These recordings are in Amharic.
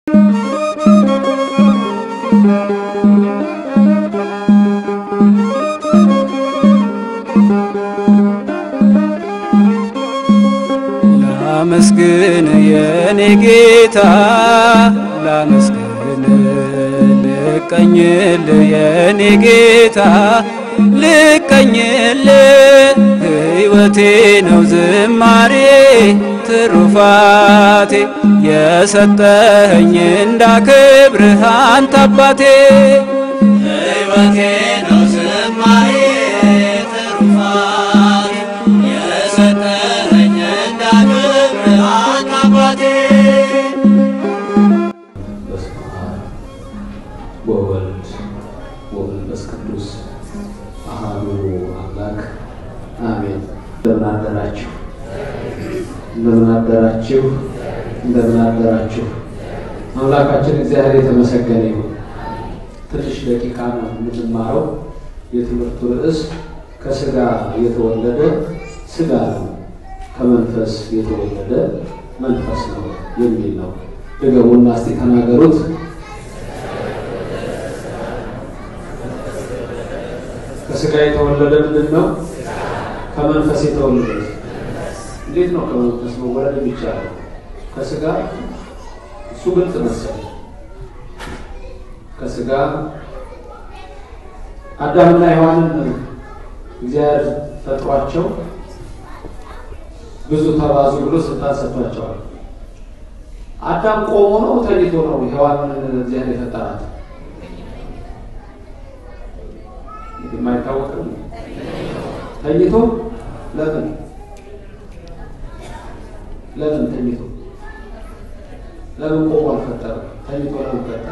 ላመስግን የኔ ጌታ ላመስግን ልቀኝል የኔ ጌታ ልቀኝል ሕይወቴ ነው ዝማሬ ትሩፋቴ የሰጠኸኝ እንዳከብርህ አንተ አባቴ ሕይወቴ ነው ዝማሬ ትሩፋቴ የሰጠኸኝ እንዳከብርህ አንተ አባቴ በስመ አብ ወወልድ ወመንፈስ ቅዱስ አሐዱ አምላክ አሜን። እንደምን አደራችሁ? እንደምን አደራችሁ? እንደምን አደራችሁ? አምላካችን እግዚአብሔር የተመሰገነ ይሁን። ትንሽ ደቂቃ ነው የምንማረው። የትምህርቱ ርዕስ ከስጋ የተወለደ ስጋ ነው፣ ከመንፈስ የተወለደ መንፈስ ነው የሚል ነው። ድገሙና እስቲ ተናገሩት። ከስጋ የተወለደ ምንድን ነው? ከመንፈስ የተወለደ እንዴት ነው ከመንፈስ መወለድ የሚቻለው? ከስጋ እሱ ግልጽ መሰለኝ። ከስጋ አዳምና ሔዋንን እግዚአብሔር ፈጥሯቸው ብዙ ተባዙ ብሎ ስልጣን ሰጥቷቸዋል። አዳም ቆሞ ነው ተኝቶ ነው ሔዋንን እግዚአብሔር የፈጠራት? የማይታወቅ ነው። ተኝቶ ለምን ለምን ተኝቶ ለምን ቆሞ አልፈጠረም? ተኝቶ ለምን ፈጠረ?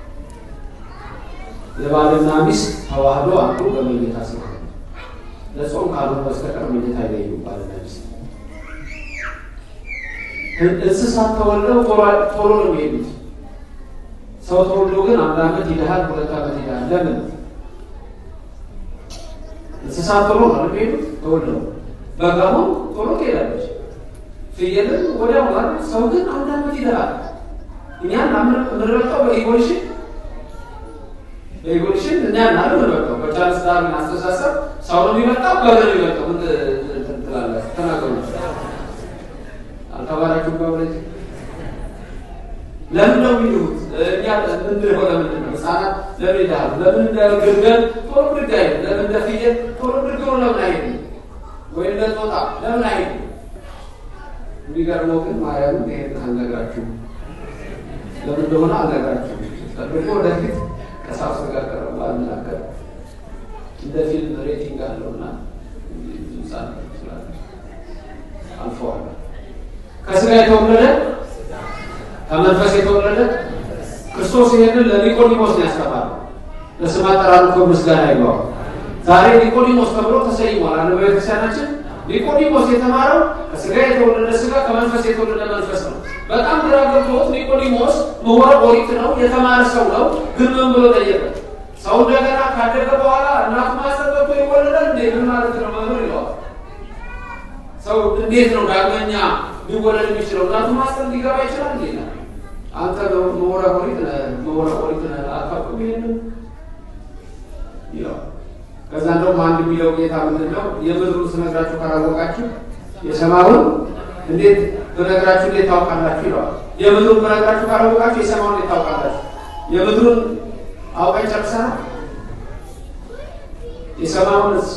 የባልና ሚስት ተዋህዶ አንዱ በመኝታ ስለሆነ ለጾም ካልሆነ በስተቀር መኝታ አይለዩም ባልና ሚስት። እንስሳት ተወልደው ቶሎ ነው የሚሄዱት። ሰው ተወልዶ ግን አንድ ዓመት ይልሃል፣ ሁለት ዓመት ይልሃል። ለምን? እንስሳት ቶሎ ነው የሚሄዱት ተወልደው። በጋሁን ቶሎ ትሄዳለች። ፍየልን ወዲያው ማለት ሰው ግን አንድ ዓመት ይልሃል። እኛን የምንረቀው በኢቮሉሽን በኢቮሉሽን እኛ ናለ ምንበቀው በቻርልስ ዳርዊን አስተሳሰብ ሰው ነው የሚመጣው በግ ነው የሚመጣው። ምን ትላላችሁ? ተናገሩ። አልተባላችሁም? በእውነት ለምን ነው የሚሉት? እኛ ምንድን ሆነ ምንድን ነው ህፃናት ለምን ይላሉ? ለምን እንደ ግልገል ቶሎ ብድግ አይሄድም? ለምን እንደ ፍየል ቶሎ ብድግ ብሎ ለምን አይሄድም? ወይ እንደ ጦጣ ለምን አይሄድም? የሚገርመው ግን ማርያምን ይሄን አልነግራችሁም። ለምን እንደሆነ አልነግራችሁም። ደግሞ ወደፊት ከሳውስ ጋር ቀረባ አልናገር እንደ ፊልም ሬቲንግ አለውና ህፃን ስላለ አልፈዋለሁ። ከስጋ የተወለደ ከመንፈስ የተወለደ ክርስቶስ ይሄንን ለኒቆዲሞስ ነው ያስተማረው። ለስም አጠራሩ እኮ ምስጋና ይገባው። ዛሬ ኒቆዲሞስ ተብሎ ተሰይሟል። አንድ በቤተክርስቲያናችን ኒቆዲሞስ የተማረው ከስጋ የተወለደ ስጋ ከመንፈስ የተወለደ መንፈስ ነው። በጣም ግራ ገብቶት ኒቆዲሞስ ምሁረ ኦሪት ነው፣ የተማረ ሰው ነው። ግን ምን ብሎ ጠየቀ? ሰው እንደገና ካደገ በኋላ እናቱ ማህፀን ገብቶ ይወለዳል እንዴ? ምን ማለት ነው መምህር ይለዋል። ሰው እንዴት ነው ዳግመኛ ሊወለድ የሚችለው? እናቱ ማህፀን ሊገባ ይችላል እንዴ? አንተ ምሁረ ኦሪት ነህ፣ ምሁረ ኦሪት ነህ፣ አታውቅም ይሄንን ይለዋል። ከዛ እንደውም አንድ የሚለው ጌታ ምንድን ነው የምድሩን ስነግራችሁ ካላወቃችሁ የሰማዩን እንዴት ብነግራችሁ እንዴት ታውቃላችሁ ይለዋል። የምድሩን ብነግራችሁ ካላወቃችሁ የሰማዩን እንዴት ታውቃላችሁ? የምድሩን አውቀን ጨርሰናል። የሰማዩንስ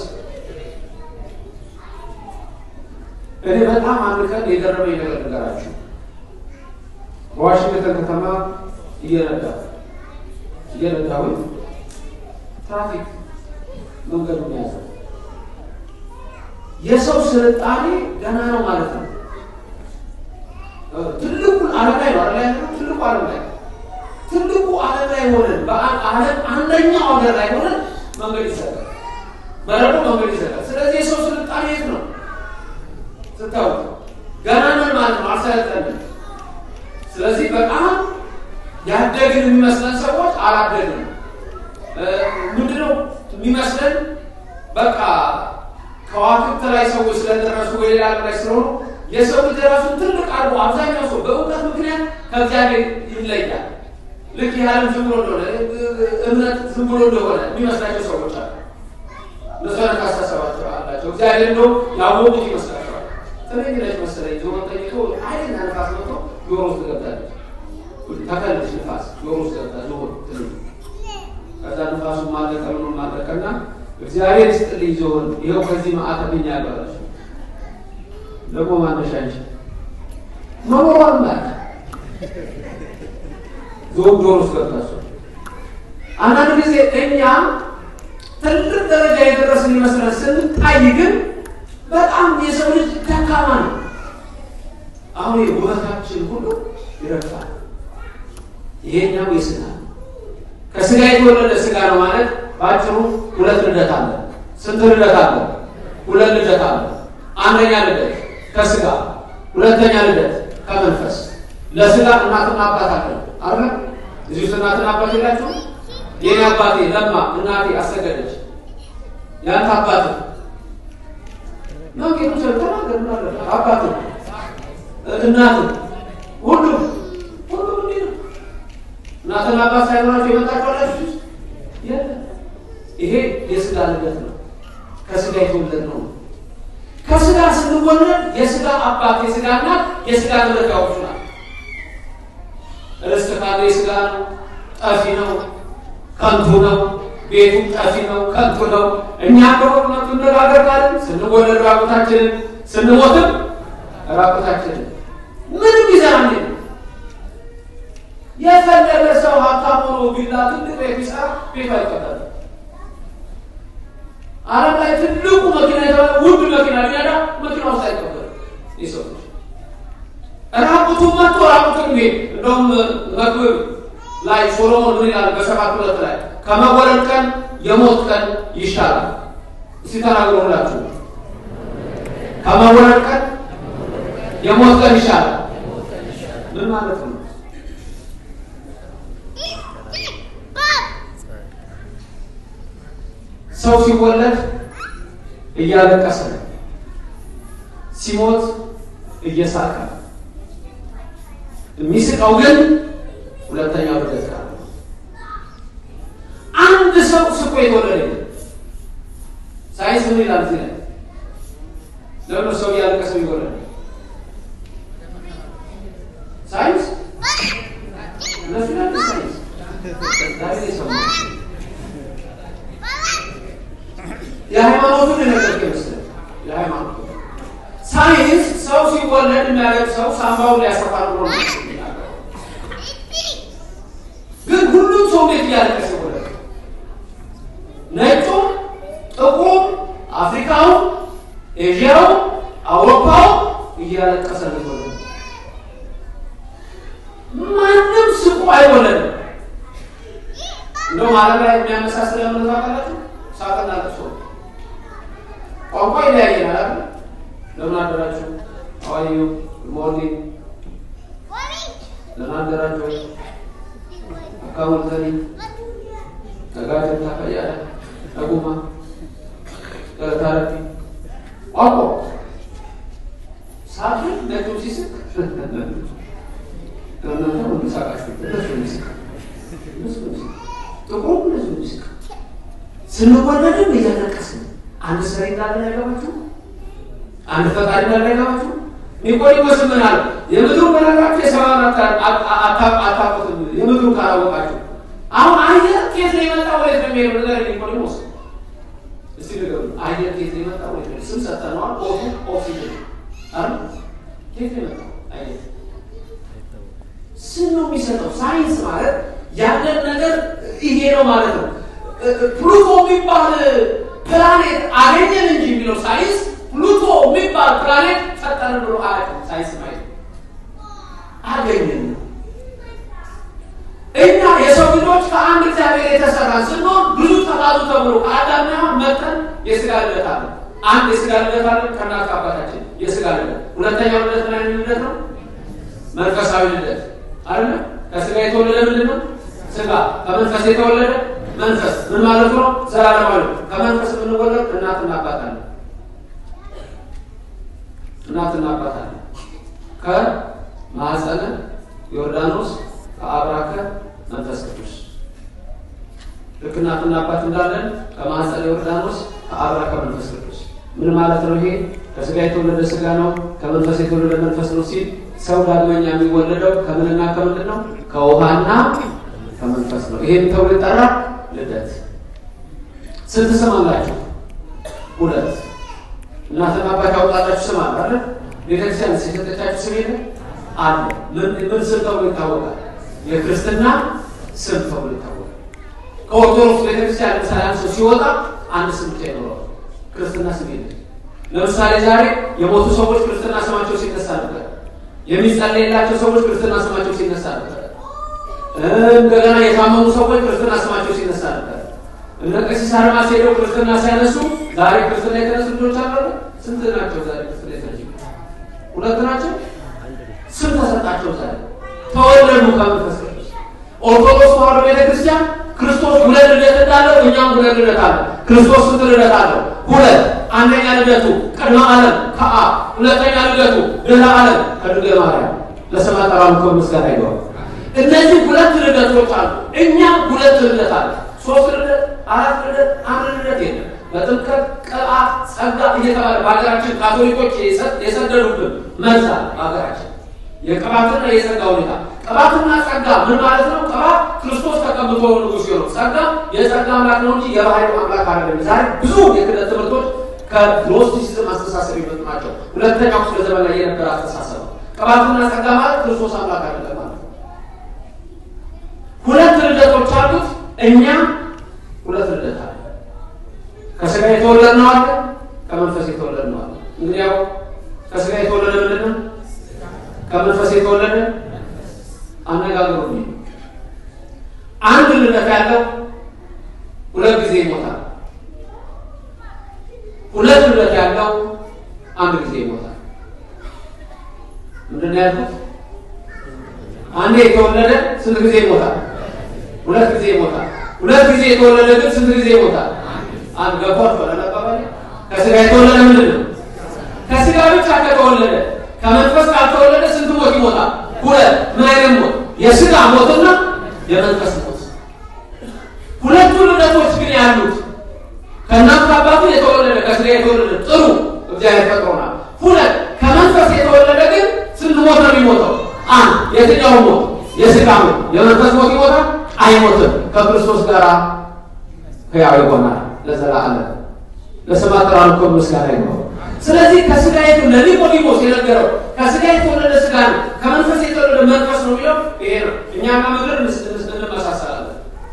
እኔ በጣም አንድ ቀን የገረመኝ ነገር ነገራችሁ። በዋሽንግተን ከተማ እየነዳ እየነዳሁኝ ትራፊክ መንገዱን ያዘ። የሰው ስልጣኔ ገና ነው ማለት ነው። ትልቁ ዓለም ላይ ነው አይደል ያለው? ትልቁ ዓለም ላይ ትልቁ ዓለም ላይ ሆነን በዓለም አንደኛው ሀገር ላይ ሆነን መንገድ ይሰጣል፣ በረዶ መንገድ ይሰጣል። ስለዚህ የሰው ስልጣኔ የት ነው ስታውቅ ገና ነን ማለት ነው፣ አልሰለጠንም። ስለዚህ በጣም ያደግን የሚመስለን ሰዎች አላደግንም። ምንድነው የሚመስለን? በቃ ከዋክብት ላይ ሰዎች ስለደረሱ ወይ ሌላ ዓለም ላይ ስለሆኑ የሰው ልጅ ራሱን ትልቅ አድርጎ አብዛኛው ሰው በእውቀት ምክንያት ከእግዚአብሔር ይለያል። ልክ ያለም ዝም ብሎ እንደሆነ እምነት ዝም ብሎ እንደሆነ የሚመስላቸው ሰዎች አሉ። እነሱ አይነት አስተሳሰባቸው አላቸው። እግዚአብሔር እንደው ያወቁት ይመስላቸዋል። ትንኝ ነች መሰለኝ ጆሮ ጠይቶ ኃይለኛ ንፋስ መጥቶ ጆሮ ውስጥ ገብታለች። ተከልሽ ንፋስ ጆሮ ውስጥ ገብታ ጆሮ ትንኝ ከዛ ንፋሱ ማለቀ ምኑ ማለቀና እግዚአብሔር ይስጥልኝ ዞን ይኸው ከዚህ ማዕተብኛ ያባላች ደግሞ ማነሻንሽ መኖሯን ማለት ዞን ጆሮ ውስጥ ገብታቸው አንዳንድ ጊዜ እኛ ትልቅ ደረጃ የደረስን ይመስላል ስንታይ ግን በጣም የሰው ልጅ ደካማ ነው። አሁን ውበታችን ሁሉ ይረግፋል። ይሄኛው የስጋ ነው። ከስጋ የተወለደ ስጋ ነው ማለት በአጭሩ ሁለት ልደት አለ። ስንት ልደት አለ? ሁለት ልደት አለ። አንደኛ ልደት ከስጋ፣ ሁለተኛ ልደት ከመንፈስ። ለስጋ እናትና አባት አለ አለ እዚህ ውስጥ እናትና አባት የላችሁ? የኔ አባቴ ለማ እናቴ አሰገደች። ያንተ አባት ነው ጌቱ ተናገር አባት እናት ሁሉም ሁሉም እንዲህ ነው። እናትና አባት ሳይኖራቸው የመጣቸው አላችሁ የለም። ይሄ የስጋ ልደት ነው። ከስጋ የተወለድ ነው። ከስጋ ስንወለድ የስጋ አባት፣ የስጋ እናት፣ የስጋ ልደት ያወጡናል። ርስት ካለ የስጋ ነው፣ ጠፊ ነው፣ ከንቱ ነው። ቤቱ ጠፊ ነው፣ ከንቱ ነው። እኛ በእውነቱ እንነጋገር ካለን ስንወለድ ራቁታችንን፣ ስንሞትም ራቁታችንን ምንም ይዘራል የፈለገ ሰው ሀብታም ሆኖ ቢላ ትልቅ ቤት ቢሰራ ቤቱ አይቀበልም። ዓለም ላይ ትልቁ መኪና የተባለ ውድ መኪና ሊነዳ መኪና ውስጥ አይቀበልም። የሰው ልጅ ራቁቱን መጥቶ ራቁቱን ይሄ እንደውም መክብብ ላይ ሶሎሞን ምን ይላል? በሰባት ሁለት ላይ ከመወለድ ቀን የሞት ቀን ይሻላል። እስቲ ተናግሮ ሁላችሁ ከመወለድ ቀን የሞት ቀን ይሻላል። ምን ማለት ነው? ሰው ሲወለድ እያለቀሰ ነው። ሲሞት እየሳቀ ነው። የሚስቀው ግን ሁለተኛው ልደት ጋር ነው። አንድ ሰው ስቆ የተወለደ የለም። ሳይንስ ምን ይላል እዚህ ላይ? ለምን ሰው እያለቀሰ ይወለድ? ሳይንስ እነሱ ይላሉ ሳይንስ ዛሬ ሰው የሃይማኖቱን የነገርኩህ ይመስላል። የሃይማኖቱ ሳይንስ ሰው ሲወለድ የሚያደርግ ሰው ሳምባውን ሊያሰፋ ብሎ ነው የሚናገረው። ግን ሁሉም ሰው ቤት እያለቀሰ ይወለድ፣ ነጩም፣ ጥቁሩም፣ አፍሪካው፣ ኤዥያው፣ አውሮፓው እያለቀሰ ነው ይወለድ። ማንም ስቁ አይወለድም። እንደውም ዓለም ላይ የሚያመሳስል ያመለክ አካላችሁ ሳቅና ለቅሶ ቋንቋ ይለያየናል አይደል? ለምን አደራችሁ? አዋዩ ሞርኒንግ ለምን አደራችሁ? አካውንት ዘኒ ነጋጀታ ፈያደ ነጉማ ገለታረፊ ቋንቋ ሳቅ ነጩ ሲስቅ እናንተ ሁሉ ሳቃችሁ እነሱ ሚስቅ እነሱ ሚስቅ ጥቁሩ እነሱ ሚስቅ ስንወለድም እያለቀስን አንድ ሰሪ እንዳለን አይገባችሁ? አንድ ፈጣሪ እንዳለን አይገባችሁ? ኒቆዲሞስ ምን አለ? የምድሩ መረራችሁ የሰማዩን አታውቁትም፣ የምድሩ ካላወቃችሁ። አሁን አየር ከየት ነው የመጣው? ወዴት ነው የሚሄደው? ነገር ኒቆዲሞስ እስቲ ንገሩ። አየር ከየት ነው የመጣው? ወዴት ነው? ስም ሰጠነዋል። ኦቱ ኦክሲጅን አይደል? ከየት ነው የመጣው አየር? ስም ነው የሚሰጠው። ሳይንስ ማለት ያለን ነገር ይሄ ነው ማለት ነው። ፕሉቶ የሚባል ፕላኔት አገኘን እንጂ የሚለው ሳይንስ ፕሉቶ የሚባል ፕላኔት ፈጠርን ብሎ አያውቅም። ሳይንስ ማለት አገኘን ነው። እኛ የሰው ልጆች ከአንድ እግዚአብሔር የተሰራ ስንሆን ብዙ ተባዙ ተብሎ ከአዳምና መጠን የስጋ ልደት አለ። አንድ የስጋ ልደት አለ ከእናት ከአባታችን የስጋ ልደት። ሁለተኛው ልደት ምን አይነት ልደት ነው? መንፈሳዊ ልደት አይደለ? ከስጋ የተወለደ ምንድን ነው? ስጋ። ከመንፈስ የተወለደ መንፈስ ምን ማለት ነው? ዘላለማዊ ከመንፈስ የምንወለድ እናትና አባት አለ። እናትና አባት አለ። ከማኅፀነ ዮርዳኖስ ከአብራከ መንፈስ ቅዱስ ልክ እናትና አባት እንዳለን ከማኅፀነ ዮርዳኖስ ከአብራከ መንፈስ ቅዱስ ምን ማለት ነው? ይሄ ከስጋ የተወለደ ስጋ ነው፣ ከመንፈስ የተወለደ መንፈስ ነው ሲል ሰው ዳግመኛ የሚወለደው ከምንና ከምንድን ነው? ከውሃና ከመንፈስ ነው። ይሄም ተብሎ ይጠራል ልደት። ስንት ስም አላቸው? ሁለት። እናትና አባት ያወጣላችሁ ስም አለ አይደል? ቤተክርስቲያን የሰጠቻችሁ ስም የለ አለ። ምን ምን ስም ተብሎ ይታወቃል? የክርስትና ስም ተብሎ ይታወቃል። ከኦርቶዶክስ ቤተክርስቲያን ለምሳሌ አንድ ሰው ሲወጣ አንድ ስም ብቻ ይኖረዋል። ክርስትና ስም የለም። ለምሳሌ ዛሬ የሞቱ ሰዎች ክርስትና ስማቸው ሲነሳ ነበር። የሚጸለይላቸው ሰዎች ክርስትና ስማቸው ሲነሳ ነበር። እንደገና የታመሙ ሰዎች ክርስትና ስማቸው ሲነሳ ነበር። እነ ቀሲስ አድማስ ሄደው ክርስትና ሲያነሱ ዛሬ ክርስትና የተነሱ ልጆች አሉ። ስንት ናቸው ዛሬ ክርስትና የተነሱ? ሁለት ናቸው። ስም ተሰጣቸው ዛሬ ተወለዱ ከመንፈስ ቅዱስ። ኦርቶዶክስ ተዋሕዶ ቤተክርስቲያን ክርስቶስ ሁለት ልደት እንዳለው እኛም ሁለት ልደት አለ። ክርስቶስ ስንት ልደት አለው? ሁለት። አንደኛ ልደቱ ቅድመ ዓለም ከአብ፣ ሁለተኛ ልደቱ ድህረ ዓለም ከድንግል ማርያም። ለስመ አጠራሩ ክብር ምስጋና ይግባው። እነዚህ ሁለት ልደቶች አሉ። እኛም ሁለት ልደት አለ። ሶስት ልደት፣ አራት ልደት፣ አንድ ልደት የለም። በጥምቀት ቅባት፣ ጸጋ እየተባለ በሀገራችን ካቶሊኮች የሰደዱብን መዛ በሀገራችን የቅባትና የጸጋ ሁኔታ ቅባትና ጸጋ ምን ማለት ነው? ቅባት ክርስቶስ ተቀብቶ ንጉሥ ሲሆነው ጸጋ የጸጋ አምላክ ነው እንጂ የባህሪ አምላክ አይደለም። ዛሬ ብዙ የክህደት ትምህርቶች ከግኖስቲሲዝም አስተሳሰብ የመጡ ናቸው። ሁለተኛው ክፍለ ዘመን ላይ የነበረ አስተሳሰብ ነው። ቅባትና ጸጋ ማለት ክርስቶስ አምላክ አይደለም ማለት ነው። ሁለት ልደቶች አሉት። እኛ ሁለት ልደት አለ። ከስጋ የተወለድ ነው አለ፣ ከመንፈስ የተወለድ ነው አለ። እንግዲህ ያው ከስጋ የተወለደ ምንድን ነው? ከመንፈስ የተወለደ አነጋገሩ አንድ ልደት ያለው ሁለት ጊዜ ይሞታል። ሁለት ልደት ያለው አንድ ጊዜ ይሞታል። ምንድን ነው ያልኩት? አንዴ የተወለደ ስንት ጊዜ ይሞታል? ሁለት ጊዜ ይሞታል። ሁለት ጊዜ የተወለደ ግን ስንት ጊዜ ይሞታል? አንድ ገባች ባላባባል ከስጋ የተወለደ ምንድን ነው? ከስጋ ብቻ ከተወለደ ከመንፈስ ካልተወለደ ስንት ሞት ይሞታል? ሁለት። ምን አይነት ሞት? የስጋ ሞትና የመንፈስ ሞት። ሁለቱ ልደቶች ግን ያሉት ከእናት አባቱ የተወለደ ከስጋ የተወለደ ጥሩ እግዚአብሔር ፈጥሮናል። ሁለት ከመንፈስ የተወለደ ግን ስንት ሞት ነው የሚሞተው? አንድ። የትኛው ሞት? የስጋ ሞት። የመንፈስ ሞት ይሞታል? አይሞትም። ከክርስቶስ ጋር ሕያው ይሆናል ለዘላለም። ለስመ አጠራሩ ክብር ምስጋና ይግባው። ስለዚህ ከስጋ ለኒቆዲሞስ የነገረው ከስጋ የተወለደ ስጋ ነው፣ ከመንፈስ የተወለደ መንፈስ ነው የሚለው ይሄ ነው። እኛና ምድር እንመሳሰላለን።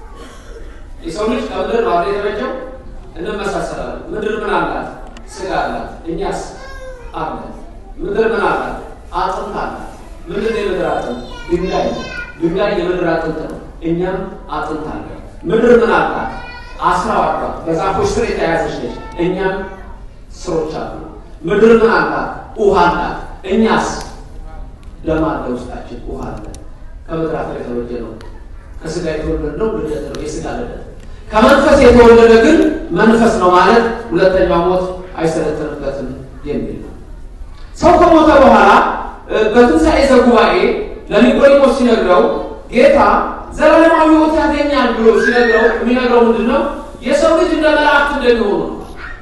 የሰው ልጅ ከምድር ማለት የተበጀው እንመሳሰላለን። ምድር ምን አላት? ስጋ አላት። እኛስ አለ። ምድር ምን አላት? አጥንት አላት። ምንድን ነው የምድር አጥንት? ድንጋይ። ድንጋይ የምድር አጥንት ነው። እኛም አጥንት አለ። ምድር ምን አላት? አስራው አሏት። በዛፎች ስር የተያዘች ነች። እኛም ስሮች አሉ። ምድር ምን አላት? ውሃ አላት። እኛስ ደም አለ ውስጣችን፣ ውሃ አለ። ከምድር አፈር የተወለደ ነው። ከስጋ የተወለደ ነው ልደት ነው፣ የስጋ ልደት። ከመንፈስ የተወለደ ግን መንፈስ ነው ማለት ሁለተኛው ሞት አይሰለጥንበትም የሚል ነው። ሰው ከሞተ በኋላ በትንሣኤ ዘጉባኤ ለኒቆዲሞስ ሲነግረው ጌታ ዘላለማዊ ሕይወት ያገኛል ብሎ ሲነግረው የሚነግረው ምንድን ነው? የሰው ልጅ እንደ መላእክት እንደሚሆኑ ነው።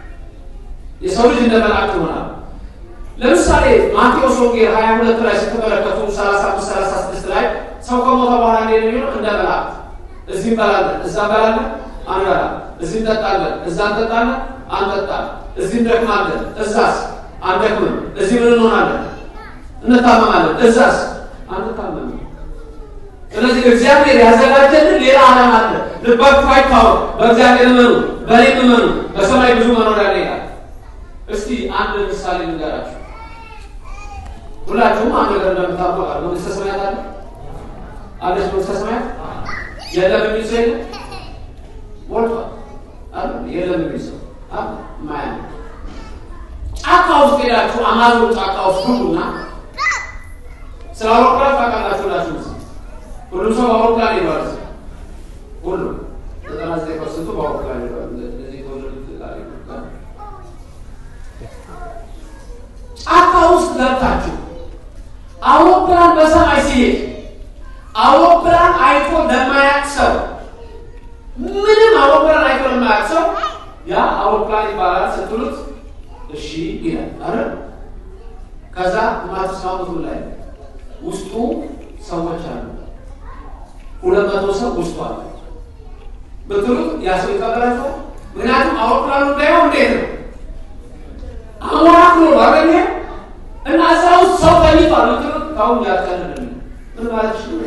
የሰው ልጅ እንደ መላእክት ይሆናል። ለምሳሌ ማቴዎስ ወንጌል 22 ላይ ስትመለከቱ 35 36 ላይ ሰው ከሞተ በኋላ እንደ የሚሆነው እንደ መላእክት እዚህ እንበላለን፣ እዛ እንበላለን፣ አንበላም። እዚህ እንጠጣለን፣ እዛ እንጠጣለን፣ አንጠጣም። እዚህ እንደክማለን፣ እዛስ አንደክምም። እዚህ ምን እንሆናለን? እንታመማለን፣ እዛስ አንታመምም። ስለዚህ እግዚአብሔር ያዘጋጀልን ሌላ ዓለም አለ። ልባችሁ አይታወቅ። በእግዚአብሔር እመኑ፣ በእኔም እመኑ። በሰማይ ብዙ መኖሪያ አለ ይላል። እስቲ አንድ ምሳሌ ልንገራችሁ። ሁላችሁም አንድ ነገር እንደምታውቁ ቃል መንግስተ ሰማያት አለ አለች። መንግስተ ሰማያት የለም የሚል ሰው የለም፣ ሞልቷል አለ። የለም የሚል ሰው አለ። ማያ ጫካ ውስጥ ሄዳችሁ አማዞን ጫካ ውስጥ ግቡና ስለ አውሮፕላን ታውቃላችሁ ላችሁ ሁሉም ሰው በአውሮፕላን ይሏል። ሁሉም ዘጠና ዘጠኝ ፐርሰንቱ በአውሮፕላን ይሏል። እንደዚህ የተወለዱት ጫካ ውስጥ ገብታችሁ ያ አውሮፕላን ይባላል ስትሉት እሺ ይላል አይደል? ከዛ የማትስማሙት ምን ላይ ውስጡ ሰዎች አሉ። ሁለት መቶ ሰው ውስጡ አለ ብትሉት ያ ሰው ይቀበላችኋል? ምክንያቱም አውሮፕላኑ እንዳይሆን እንዴት ነው አሞራክሎ ባገኘ እና እዛ ውስጥ ሰው ተኝቷል ብትሉት ካሁን ያቀልል ምን ማለት ነው?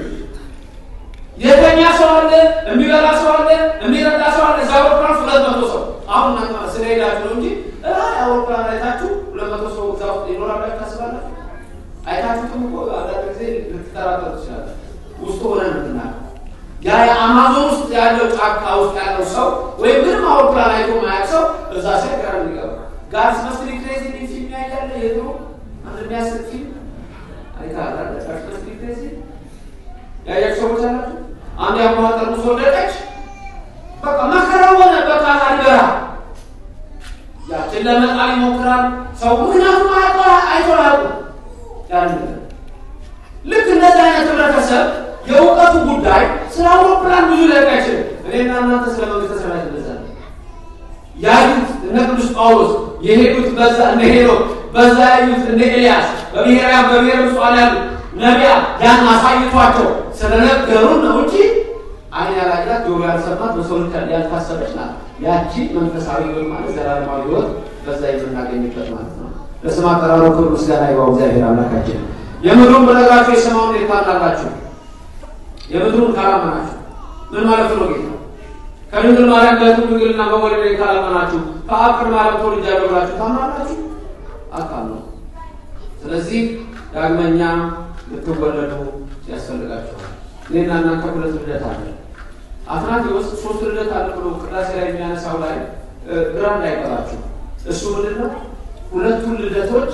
የተኛ ሰው አለ፣ የሚበላ ሰው አለ፣ የሚረዳ ሰው አለ። እዛ አውሮፕላን ውስጥ ሁለት መቶ ሰው አሁን እናንተ ስለሄዳችሁ ነው እንጂ እላይ አውሮፕላን አይታችሁ ሁለት መቶ ሰው እዛ ውስጥ ይኖራል ብላችሁ ታስባላችሁ? አይታችሁትም እኮ አንዳንድ ጊዜ ልትጠራጠሩ ትችላለ። ውስጡ ሆነን ምትናቀው ያ የአማዞን ውስጥ ያለው ጫካ ውስጥ ያለው ሰው ወይም ምንም አውሮፕላን አይቶ ማያውቅ ሰው እዛ ሲያ ጋር የሚገባ ጋርስ መስሪ ክሬዚ ሚል ፊልም ያያለ የድሮ አንድ የሚያስቅ ፊልም አይታለ ጋርስ መስሪ ክሬዚ ያያችሁ ሰዎች አላችሁ። አንድ ያሟ ጠርሙስ ወደቀች። በቃ መከራ ሆነ። በቃ አልበራ ያችን ለመጣል ይሞክራል ሰው ምክንያቱም አያውቀው አይቶ አያውቁም ያን ልክ እንደዚህ አይነት ህብረተሰብ የእውቀቱ ጉዳይ ስለ አውሮፕላን ብዙ ሊያውቅ አይችልም። እኔና እናንተ ስለ መንግስተ ሰማያት እንደዛ ነው ያዩት። እነ ቅዱስ ጳውሎስ የሄዱት በዛ እነ ሄኖክ በዛ ያዩት እነ ኤልያስ በብሔራውያን በብሔረ ምጽዋን ያሉት ነቢያት ያን አሳይቷቸው ስለነገሩን ነው እንጂ አይን ያላያት ጆሮ ያልሰማት በሰው ልጅ ያልታሰበች ናት። ያቺ መንፈሳዊ ህይወት ማለት ዘላለማዊ ህይወት በዛ የምናገኝበት ማለት ነው። ለስም አጠራሩ ክብር ምስጋና ይግባው እግዚአብሔር አምላካችን። የምድሩን በነገራችሁ የሰማውን እንዴት ታምናላችሁ? የምድሩን ካላመናችሁ ምን ማለት ነው? ጌታ ከድንግል ማርያም ጋር ድንግልና በወለደ ካላመናችሁ ከአብ ቅድመ ዓለም ተወልጃለሁ ብላችሁ ታምናላችሁ? አታምኑ። ስለዚህ ዳግመኛ ልትወለዱ ያስፈልጋችኋል። እኔና እናንተ ሁለት ልደት አለ። አትናቴዎስ ሶስት ልደት አለ ብሎ ቅዳሴ ላይ የሚያነሳው ላይ ግራ እንዳይቀራችሁ። እሱ ምንድን ነው? ሁለቱን ልደቶች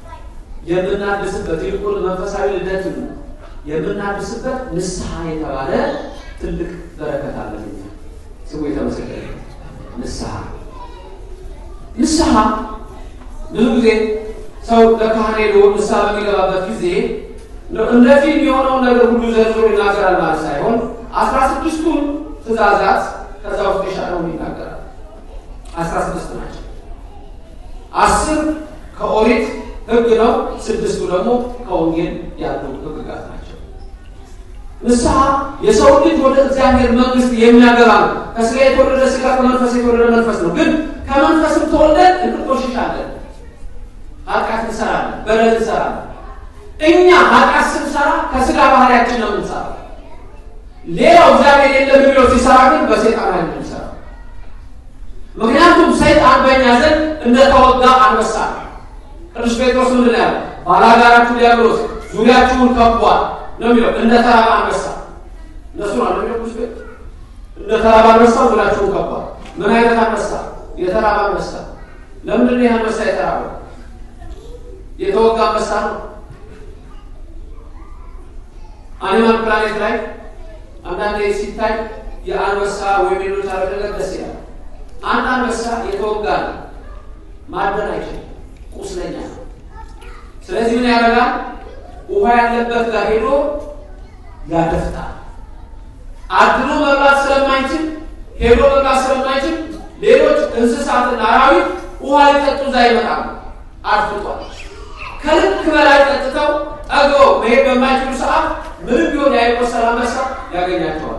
የምናድስበት ይልቁን መንፈሳዊ ልደትን የምናድስበት ንስሐ የተባለ ትልቅ በረከት አለን። እኛ ስሙ የተመሰገነ ንስሐ ንስሐ ብዙ ጊዜ ሰው ለካህን ሄዶ ንስሐ በሚገባበት ጊዜ እንደ ፊልም የሆነውን ነገር ሁሉ ዘርዝሮ ይናገራል ማለት ሳይሆን አስራ ስድስቱን ትእዛዛት ከዛ ውስጥ የሻለውን ይናገራል። አስራ ስድስት ናቸው። አስር ከኦሪት ሕግ ነው። ስድስቱ ደግሞ ከወንጌል ያሉ ሕግጋት ናቸው። ንስሐ የሰው ልጅ ወደ እግዚአብሔር መንግስት የሚያገባ ነው። ከስጋ የተወለደ ስጋ፣ ከመንፈስ የተወለደ መንፈስ ነው። ግን ከመንፈስም ተወልደን እንቆሽሻለን፣ ኃጢአት እንሰራለን፣ በደል እንሰራለን። እኛ ኃጢአት ስንሰራ ከስጋ ባህሪያችን ነው የምንሰራ። ሌላው እግዚአብሔር የለም የሚለው ሲሰራ ግን በሰይጣን ላይ ነው የሚሰራ። ምክንያቱም ሰይጣን በእኛ ዘንድ እንደተወጋ አንበሳ ነው። ቅዱስ ጴጥሮስ ምንድን ነው ያለው? ባላጋራችሁ ዲያብሎስ ዙሪያችሁን ከቧል ነው የሚለው። እንደ ተራባ አንበሳ እነሱ ነው የሚለው ቅዱስ ጴጥሮስ። እንደ ተራባ አንበሳ ዙሪያችሁን ከቧል። ምን አይነት አንበሳ? የተራባ አንበሳ። ለምንድን ነው ይህ አንበሳ የተራበው? የተወጋ አንበሳ ነው። አኒማል ፕላኔት ላይ አንዳንዴ ሲታይ የአንበሳ ወይም ሌሎች አረግ ነገር ደስ ይላል። አንድ አንበሳ የተወጋ ነው፣ ማደን አይችልም፣ ቁስለኛ ነው። ስለዚህ ምን ያደርጋል? ውሃ ያለበት ጋር ሄዶ ያደፍጣል። አድኖ መብላት ስለማይችል ሄዶ መብላት ስለማይችል ሌሎች እንስሳትና አራዊት ውሃ ሊጠጡ እዛ ይመጣሉ። አድፍጧል። ከልክ በላይ ጠጥተው ጠግበው መሄድ በማይችሉ ሰዓት ምንም ቢሆን ያይቆሰል አንበሳ ያገኛቸዋል።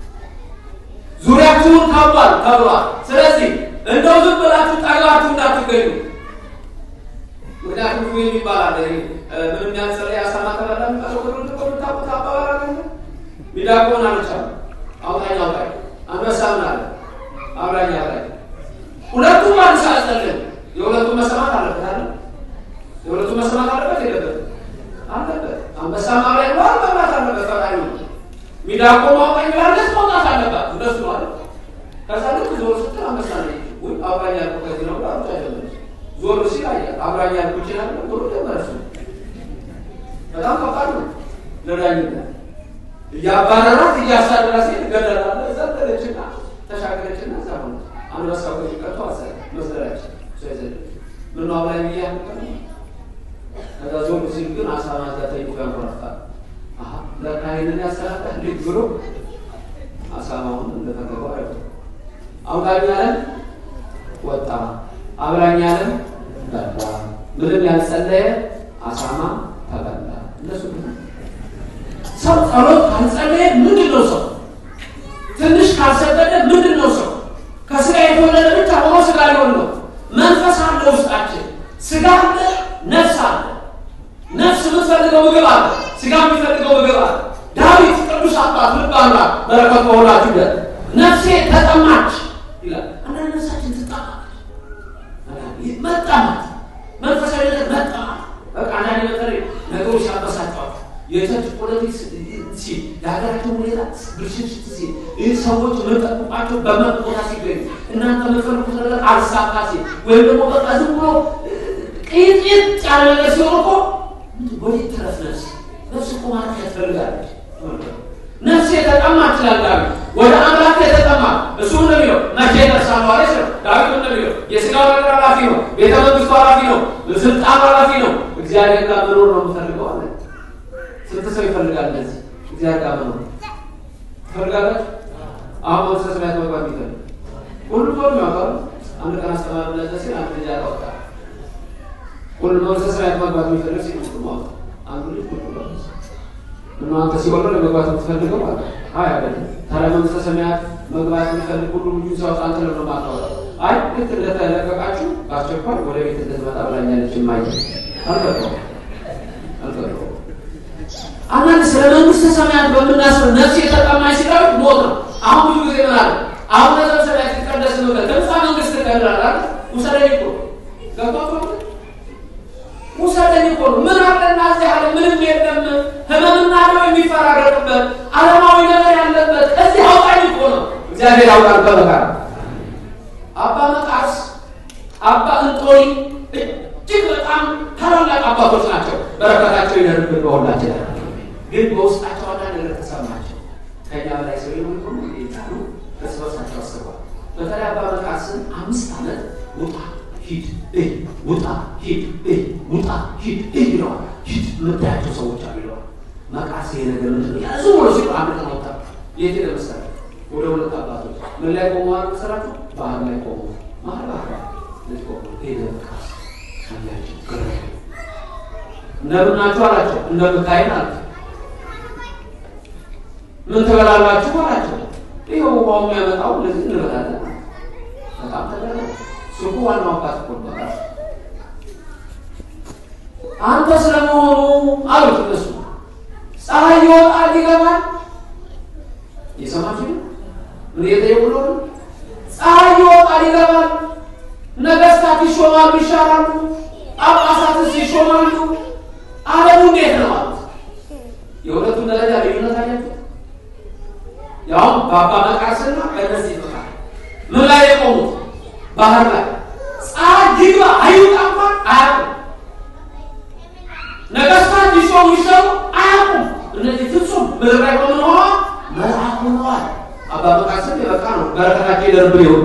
ዙሪያችሁን ከቧል ተብሏል። ስለዚህ እንደው ዝም ብላችሁ ጠግባችሁ እንዳትገኙ። ምክንያቱም ዱ የሚባል አለ። ምንም ያንጸለ ያሳማ ተበላ ታቁት አባባል ሚዳቆን አልቻሉ አውጣኝ አውጣኝ አንበሳ ምን አለ አብራኝ አብራኝ ሁለቱም አንሳ አስጠልን የሁለቱም መሰማት አለበት አለ የሁለቱም መሰማት አለበት የለበትም አለበት አንበሳ ማብራኝ ነው መብላት አለበት ፈጣሪ ሚዳቆ ማውጣኝ ብላለች መውጣት አለባት እንደሱ ነው አለ ከዛ ልክ ዞር ስትል አንበሳ ነ ወይ አብራኝ ያልኩ ከዚህ ነው ብላ ሩጫ ጀመረች ዞር ሲል አየ አብራኝ ያልኩ ይችላል ብሎ ጀመረች በጣም ከባድ ነው ለዳኝነት እያባረራት እያሳደራ ሲል ገደላለ ዘለለችና ተሻገረችና እዛ ሆነ አንበሳው ከዚህ ቀርቶ አሰረ መስደራች ምን ነው አብራኝ ብያ ከዛ ዞር ሲል ግን አሳማ እዛ ተይቶ ያንኮራፍታል ለካ ይህንን ያሰራታ እንዴት ብሎ አሳማውን እንደፈለገው አይ አውጣኝ አለ አብላኝ ያለም በላ፣ ምንም ያልጸለየ አሳማ ተበላ። እነሱ ሰው ጸሎት ካልጸለየ ምንድን ነው ሰው? ትንሽ ካልሰገደ ምንድን ነው ሰው? ከስጋ የተወለደ ብቻ ሆኖ ስጋ ሊሆን ነው። መንፈስ አለ ውስጣችን፣ ስጋ አለ፣ ነፍስ አለ። ነፍስ የምትፈልገው ምግብ አለ፣ ስጋ የሚፈልገው ምግብ አለ። ዳዊት ቅዱስ አባት ልብ አምላክ በረከት በሆናችሁ ደ ነፍሴ ተጠማች ይላል። አንዳንድ ነፍሳችን ትጠማች፣ መጠማት፣ መንፈሳዊ ነገር መጠማት። በቃ አንዳንድ በተለይ ነገሮች ያበሳጫዋል። የቸርች ፖለቲክስ ሲል የሀገራችን ሁኔታ ብልሽት ሲል ይህ ሰዎች የምንጠብቋቸው በመቆታ ሲገኙ እናንተ የምትፈልጉት ነገር አልሳካ ሲል ወይም ደግሞ በቃ ዝም ብሎ ቅይጥ ያለ ነገር ሲሆን እኮ ወዴት ትረፍ ነፍስ? ነፍስ እኮ ማለት ያስፈልጋለች። ነፍስ የተጠማ ይችላል ዳዊት ወደ አምላክ የተጠማ እሱ እንደሚለው መቼ ደርሳለሁ አለ ነው። ዳዊት እንደሚለው የስጋው ነገር ኃላፊ ነው፣ ቤተ መንግስቱ ኃላፊ ነው፣ ስልጣኑ ኃላፊ ነው። እግዚአብሔር ጋር መኖር ነው የምፈልገው አለ። ስንት ሰው ይፈልጋል እንደዚህ እግዚአብሔር ጋር መኖር ትፈልጋላችሁ? አሁን መንግስተ ሰማያት መግባት ይፈልግ ሁሉ ሰው ያውቃሉ። አንድ ቀን አስተማሪ ለዘ ሲል አንድ ልጅ አወጣ። ሁሉ መንግስተ ሰማያት መግባት የሚፈልግ ሲል ሁሉ ማወጣ አንዱ ልጅ ሁሉ እና አንተ ሲወርድ ለመግባት የምትፈልገው አለ። አይ አይደለም። ታዲያ መንግስተ ሰማያት መግባት የሚፈልግ ሁሉ ልጁ ሲያወጣ አንተ ለምን ማታወጣ? አይ ልክ እንደተለቀቃችሁ በአስቸኳይ ወደ ቤት እንድትመጣ ብላኛለች። ማየ አልገባው አልገባው አንዳንድ ስለ መንግስተ ሰማያት በምናስብ ነፍስ የተጠማች ሲለው ሞት ነው። አሁን ብዙ ጊዜ ምን አለ? አሁን መንግስተ ሰማያት ሲቀደስ ነው ከዛ መንግስት ተቀላል አይደል? ውሰደኝ እኮ ገብቷል። ውሰደኝ እኮ ነው። ምን አለና እዚህ ያለ ምንም የለም። ህመምና ነው የሚፈራረቅበት ዓለማዊ ነገር ያለበት እዚህ አውጣኝ እኮ ነው። እግዚአብሔር ያውቃል። በመካር አባ መቃርስ አባ እንጦሪ እጅግ በጣም ታላላቅ አባቶች ናቸው። በረከታቸው ይደርብን በሁላችን ላይ ግን በውስጣቸው አንዳንድ ነገር ተሰማቸው። ከኛ በላይ ሰው የሆኑ ይታሉ እርስ በርሳቸው አስበዋል። በተለይ አባ መቃርስን አምስት ዓመት ውጣ ሂድ እይ ውጣ ሂድ እይ ውጣ ሂድ እይ ይለዋል። ሂድ የምታያቸው ሰዎች አሉ ይለዋል። መቃርስ ይሄ ነገር ምንድን ነው? ያዙ ብሎ ሲሉ አንድ ቀን ወጣ። የት ሄደ መሰለህ? ወደ ሁለት አባቶች ምን ላይ ቆመዋል መሰላችሁ? ባህር ላይ ቆሙ። ባህር ባህር ልጅ ቆሙ። ሄደ መቃርስ አያቸው ገረመው። እንደምን ናችሁ አላቸው። እንደምታይን አላቸው። ምን ትበላላችሁ አላቸው። ይኸው ውሃው የሚያመጣው እንደዚህ እንበላለን። በጣም ተገረመ። ሱቁ ዋናው አባት እኮ ነው። አንተ ስለመሆኑ አሉት እነሱ ፀሐይ ይወጣል ይገባል። የሰማችሁ ምን እየጠየቁ ነው? ፀሐይ ይወጣል ይገባል። ነገስታት ይሾማሉ ይሻራሉ፣ ጳጳሳትስ ይሾማሉ። ዓለሙ እንዴት ነው አሉት። የሁለቱም ደረጃ ልዩነት አያቸው። ያውም በአባ መቃርስና በእነዚህ መካከል ምን ላይ የቆሙት? ባህር ላይ ፀሐይ ይግባ አይውጣ እንኳን አያውቁም። ነገስታት ይሾሙ ይሰሩ አያውቁም። እነዚህ ፍጹም ምድር ላይ በምን ሆነዋል? መልአክ ሆነዋል። አባ መቃርስም የበቃ ነው። በረከታቸው ይደርብን ይሁሉ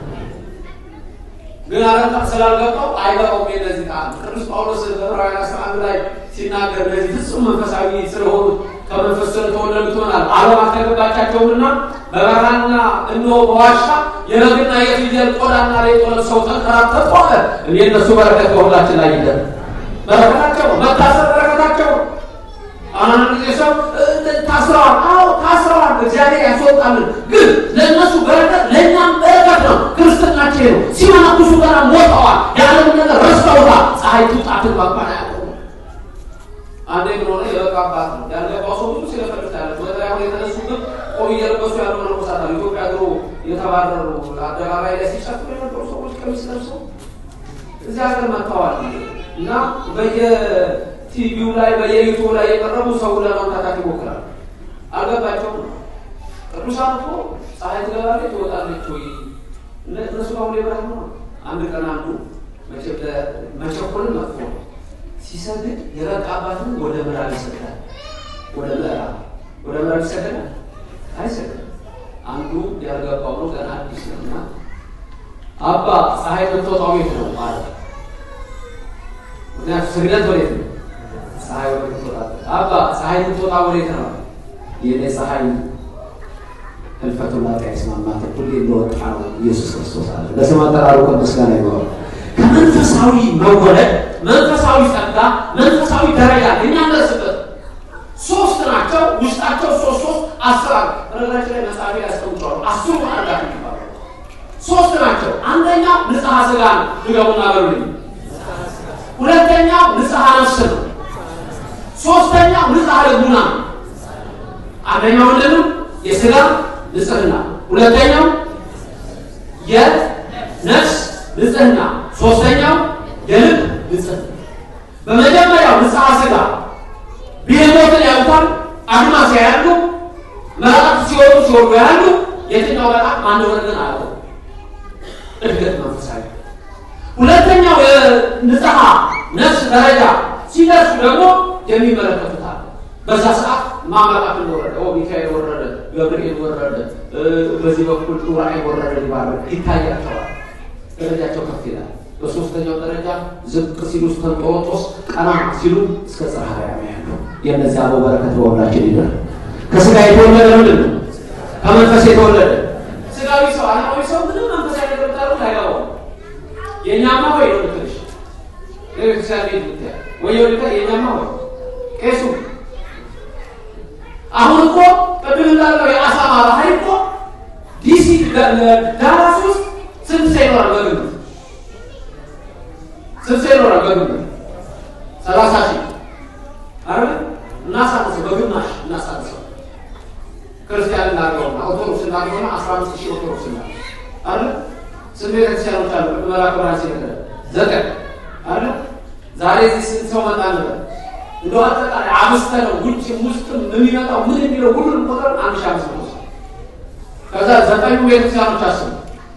ግን አረንታ ስላልገባው አይገባውም። የነዚህ ቃል ቅዱስ ጳውሎስ በዕብራውያን አስራ አንድ ላይ ሲናገር እነዚህ ፍጹም መንፈሳዊ ስለሆኑ ከመንፈስ ስለተወለዱ ትሆናል ዓለም አልተገባቻቸውምና በበረሃና እነሆ በዋሻ የበግና የፍየል ቆዳና ሌጦ ለብሰው ተንከራተቱ አለ። እኔ እነሱ በረከት በሁላችን ላይ ይደር። በረከታቸው ነው። መታሰር በረከታቸው ነው። አንዳንድ ጊዜ ሰው ታስረዋል። አዎ ታስረዋል፣ እግዚአብሔር ያስወጣልን። ግን ለእነሱ በረከት ለእኛም በረከት ነው። ክርስትናቸው ነው። ሲመነኩሱ ገና ሞተዋል። የዓለምን ነገር ረስተውታል። ፀሐይ ትውጣ ትግባ እንኳን አያውቁም። አንዴ ምን ሆነ? የበቃ አባት ነው ያልገባው ሰው ብዙ ሲለፈልፍ ያለ በተለይ አሁን የተነሱበት ቆብ እየለበሱ ያሉ መነኮሳት አሉ። ኢትዮጵያ ድሮ የተባረሩ አደባባይ ላይ ሲጨፍሩ የነበሩ ሰዎች ቀሚስ ለብሰው እዚህ ሀገር መጥተዋል እና በየቲቪው ላይ በየዩቱብ ላይ የቀረቡ ሰው ለማምታታት ይሞክራል። አልገባቸውም። ቅዱሳን እኮ ፀሐይ ትገባለች ትወጣለች ወይ እነሱ አሁን የብርሃን ነው። አንድ ቀን አንዱ መቸኮልን መጥፎ ነው ሲሰግድ የበቃ አባትን ወደ ምዕራብ ይሰግዳል። ወደ ምዕራብ ወደ ምዕራብ ይሰግዳል አይሰግድም። አንዱ ያልገባው ነው ገና አዲስ ነው እና አባ ፀሐይ የምትወጣው የት ነው ማለት ምክንያቱም ስግደት ወዴት ነው? ፀሐይ ወደ ትወጣለች። አባ ፀሐይ የምትወጣ ወዴት ነው? የኔ ፀሐይ ህልፈቱን ላጤ አይስማማትም ሁሌ እንደወጣ ነው ኢየሱስ ክርስቶስ አለ። ለስም አጠራሩ ከምስጋና ይገባል። መንፈሳዊ መወለድ፣ መንፈሳዊ ጸጋ፣ መንፈሳዊ ደረጃ የሚያደርስበት ሶስት ናቸው። ውስጣቸው ሶስት ሶስት አስራር በነገራችን ላይ መጽሐፊ ያስቀምጠዋል። አስሩ ማዕርጋት የሚባሉ ሶስት ናቸው። አንደኛው ንጽሐ ስጋ ነው። ድገሙና በሉልኝ። ሁለተኛው ንጽሐ ነፍስ ነው። ሶስተኛው ንጽሐ ልቡና ነው። አንደኛው ምንድን ነው? የስጋ ንጽህና፣ ሁለተኛው የነፍስ ንጽህና፣ ሶስተኛው የልብ ንጽህና። በመጀመሪያው ንጽሐ ስጋ ብሄሞትን ያውታል፣ አድማስ ያያሉ፣ መላእክት ሲወጡ ሲወርዱ ያሉ። የትኛው መልአክ ማን እንደሆነ ግን አያውቁም። እድገት መንፈሳዊ። ሁለተኛው የንጽሐ ነፍስ ደረጃ ሲደርሱ ደግሞ የሚመለከቱታል። በዛ ሰዓት ማመላክ ወረደ፣ ሚካኤል ወረደ፣ ገብርኤል ወረደ፣ በዚህ በኩል ዑራኤል ወረደ ይባላል፣ ይታያቸዋል። ደረጃቸው ከፍ ይላል። በሶስተኛው ደረጃ ዝቅ ሲሉ እስከ እንጦሮጦስ፣ ቀና ሲሉ እስከ ጽርሐ አርያም ያለው የእነዚያ አበው በረከት በሁላችን ይደር። ከስጋ የተወለደ ምንድን ነው? ከመንፈስ የተወለደ ስጋዊ ሰው ዓለማዊ ሰው ምንም መንፈሳዊ ነገር ብታደርጉት አይገባውም። የእኛማ ወይ ነው ትንሽ ቤተክርስቲያን ቤት ብትያ ወይ ወደ የእኛማ ወይ ቄሱ አሁን እኮ ቅድም እንዳለው የአሳማ ባህሪ እኮ ዲሲ ዳላስ ውስጥ ስንት ሰው ይኖራል? በግምት ስንት ሰው ይኖራል? በግምት ሰላሳ ሺህ አይደል? እናሳንሰው፣ በግማሽ እናሳንሰው። ክርስቲያን እናድርገውና ኦርቶዶክስ እናድርገውና አስራ አምስት ሺህ ኦርቶዶክስ እናድርገው አይደል? ስንት ቤተክርስቲያኖች አሉ? መላክ ብርሃን ሲነገረ ዘጠኝ አይደል? ዛሬ እዚህ ስንት ሰው መጣ ነበር? እንደው አጠቃላይ አምስተ ነው ውጭ ውስጥም የሚመጣው ምን የሚለው ሁሉንም ቁጥር አንድ ሺህ አምስት መቶ ከዛ ዘጠኙ ቤተክርስቲያኖች አስቡ።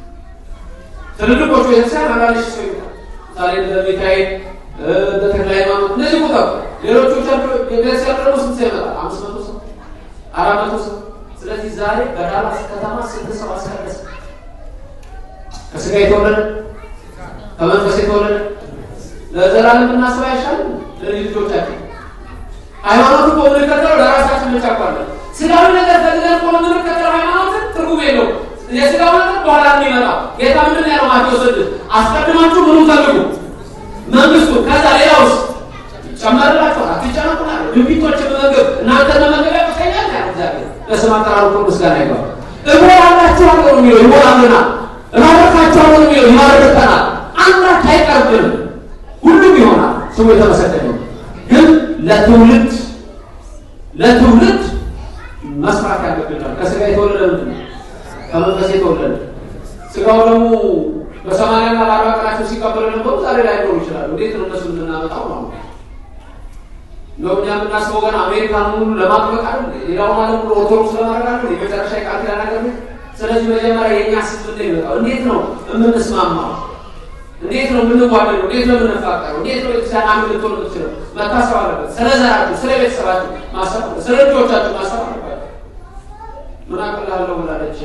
ትልልቆቹ ቤተክርስቲያን አንዳንድ ሺህ ሰው ይመጣል። ዛሬ እንደ ሚካኤል እንደ ተክለ ሃይማኖት እነዚህ ቁጥር ሌሎቹ ቤተክርስቲያን ደግሞ ስንት ሰው ይመጣል? አምስት መቶ ሰው አራት መቶ ሰው። ስለዚህ ዛሬ በዳላስ ከተማ ስንት ሰው አስቀደሰ? ከስጋ የተወለደ ከመንፈስ የተወለደ ለዘላለም እናስብ አይሻልም? ለልጅ ልጆቻችን ሃይማኖቱ እኮ የምንከተለው ለራሳችን ብቻ እኮ አለ። ስጋዊ ነገር ፈልገን እኮ የምንከተለው ሃይማኖትን ትርጉም የለውም። የስጋዊ ነገር በኋላ የሚመጣው ጌታ ምንድን ነው ያለው? ማቴዎስ ስድስት አስቀድማችሁ ምኑን ፈልጉ? መንግስቱ። ከዛ ሌላውስ ይጨመርላችኋል። አትጨነቁ ነው ያለው። ድንቢጦች መመገብ እናንተ መመገብ ያቅተኛል ነው ያለው እግዚአብሔር። በስመ አጠራሩ እኮ ምስጋና ይግባው። እሞላላችኋለሁ ነው የሚለው ይሞላልናል። እባርካችኋለሁ ነው የሚለው ይባርከናል። አንዳች አይቀርብንም፣ ሁሉም ይሆናል። ስሙ የተመሰገነ ነው። ግን ለትውልድ ለትውልድ መስራት ያገብናል። ከስጋ የተወለደ ምንድን ነው? ከመንፈስ የተወለደ ስጋው ደግሞ በሰማንያና በአርባ ቀናቸው ሲቀበሉ ነበሩ። ዛሬ ላይ ኖሩ ይችላሉ። እንዴት ነው እነሱ የምናመጣው ነው? እንደውም እኛ የምናስበው ገና አሜሪካን ሙሉ ለማጥበቅ አይደል? ሌላውን ዓለም ሙሉ ኦርቶዶክስ ለማድረግ አይደል? የመጨረሻ የቃል ኪዳን ነገር ነው። ስለዚህ መጀመሪያ የእኛ ስብ ይመጣው እንዴት ነው የምንስማማው? እንዴት ነው የምንዋደደው? እንዴት ነው የምንፋቀረው? እንዴት ነው ቤተክርስቲያን አንድ ልትሆን የምትችለው? መታሰብ አለበት። ስለ ዘራችሁ፣ ስለ ቤተሰባችሁ ማሰብ አለበት። ስለ ልጆቻችሁ ማሰብ አለበት። ምን አቅላለሁ ብላለች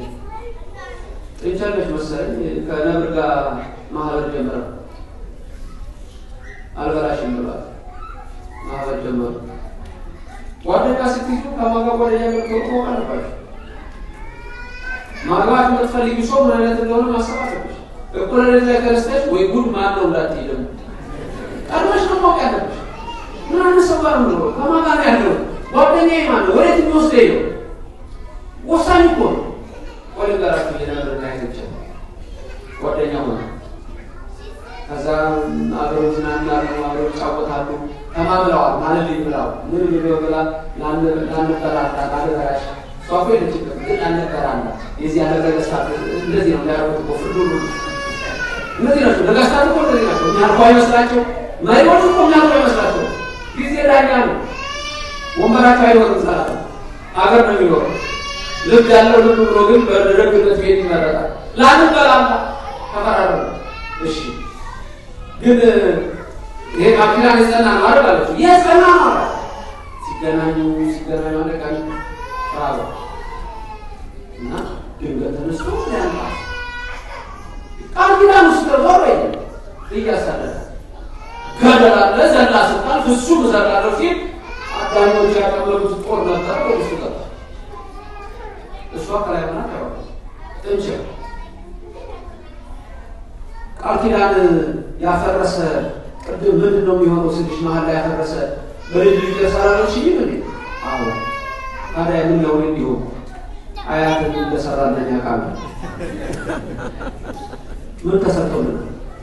ጥንቸለች መሰለኝ ከነብር ጋር ማህበር ጀመረ። አልበላሽም ብሏል። ማህበር ጀመሩ። ጓደኛ ስትይዙ ከማጋ ጓደኛ ገብቶ አለባቸው። ማግባት የምትፈልጊ ሰው ምን አይነት እንደሆነ ማሰብ አለብሽ። እኩለ ሌሊት ላይ ተነስተሽ ወይ ጉድ ማን ነው እንዳትዪ ደግሞ ቀድመሽ ነው ማወቅ ያለብሽ። ምን አይነት ሰው ጋር ነው ከማን ጋር ያለው ጓደኛዬ ማን ነው ወዴት የሚወስደኝ ነው ወሳኝ እኮ ነው። ወደ ጋራችሁ የነበር አይቶች ጓደኛ ሆነ ከዛ አብረው ዝናናሉ፣ አብረው ይጫወታሉ። ተማምለዋል ማለት ብላው ምን ብለው ብላ ላንበላላ ላንበላሽ እሷ እኮ የለችበት ግን ላንበላላ የዚህ ያለ ነገስታት እንደዚህ ነው ያደረጉት እኮ ፍርዱ ሁሉ እነዚህ ናቸው ነገስታት እኮ እንደዚህ ናቸው። የሚያልኩ አይመስላቸው መሪዎች እኮ የሚያልኩ አይመስላቸው ጊዜ ዳኛ ነው። ወንበራቸው አይኖርም ሰላት ሀገር ነው የሚኖረው ልብ ያለው ልብ ብሎ ግን በደግነት ቤት ይመረጣል። ላንበላላ ተፈራረ እሺ ግን ይሄ ካፒታል የጸና ነው አይደል አለችው። የጸና ነው አለ። ሲገናኙ ሲገናኙ አንድ ቀን ራበ እና ድንገት ተነስቶ ያንታ ቃል ኪዳን ውስጥ ዞር ወይ እያሳደደ ገደል አለ ዘላ ስልጣን ፍሱም ዘላለሁ ሲል አዳኞች ያቀበሉት ጦር ነበረ ወደ ውስጥ ገባ። እሷ ከላይ ሆና ተባለ እንጂ ቃል ኪዳን ያፈረሰ ቅድም ምንድን ነው የሚሆነው ስልሽ መሀል ላይ ያፈረሰ በልጅ ልጅ ተሰራለች ይህ ምን አዎ ታዲያ ምን ነው እንዲሁ አያትን እንደሰራለኝ አቃል ምን ተሰርቶልን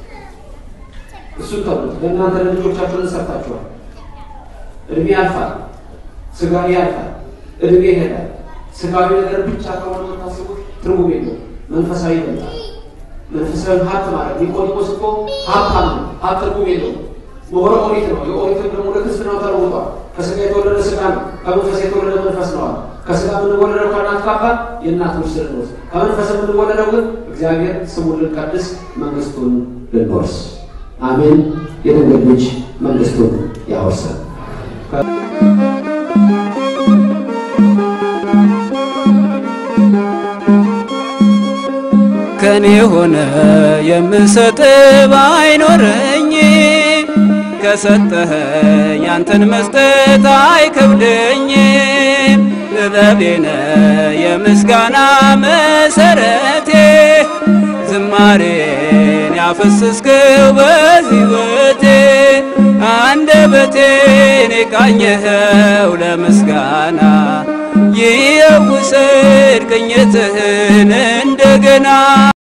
እሱን ተብሉት ለእናንተ ለልጆቻችሁን ሰርታችኋል እድሜ ያልፋል ስጋዊ ያልፋል እድሜ ይሄዳል ስጋዊ ነገር ብቻ ከሆነ የምታስቡት ትርጉም የለው መንፈሳዊ ይበልጣል መንፈሳዊ ሀብት ማለት ኒቆዲሞስ እኮ ሀብታም ነው ሀብት ትርጉም የለው ምሁረ ኦሪት ነው የኦሪትን ደግሞ ወደ ክርስትናው ተለውጧል ከስጋ የተወለደ ስጋ ነው ከመንፈስ የተወለደ መንፈስ ነዋል ከስጋ የምንወለደው ከእናት ከአባት የእናት ልጅ ስንወርስ ከመንፈስ የምንወለደው ግን እግዚአብሔር ስሙን ልንቀድስ መንግስቱን ልንወርስ አሜን የድንግል ልጅ መንግስቱን ያወርሳል ከኔ ሆነ የምሰጥ ባይኖረኝ ከሰጠኸኝ ያንተን መስጠት አይከብደኝ። ጥበቤነ የምስጋና መሰረቴ ዝማሬን ያፈስስከው በሕይወቴ አንደበቴን የቃኘኸው ለምስጋና ይየውሰድ ቅኝትህን እንደገና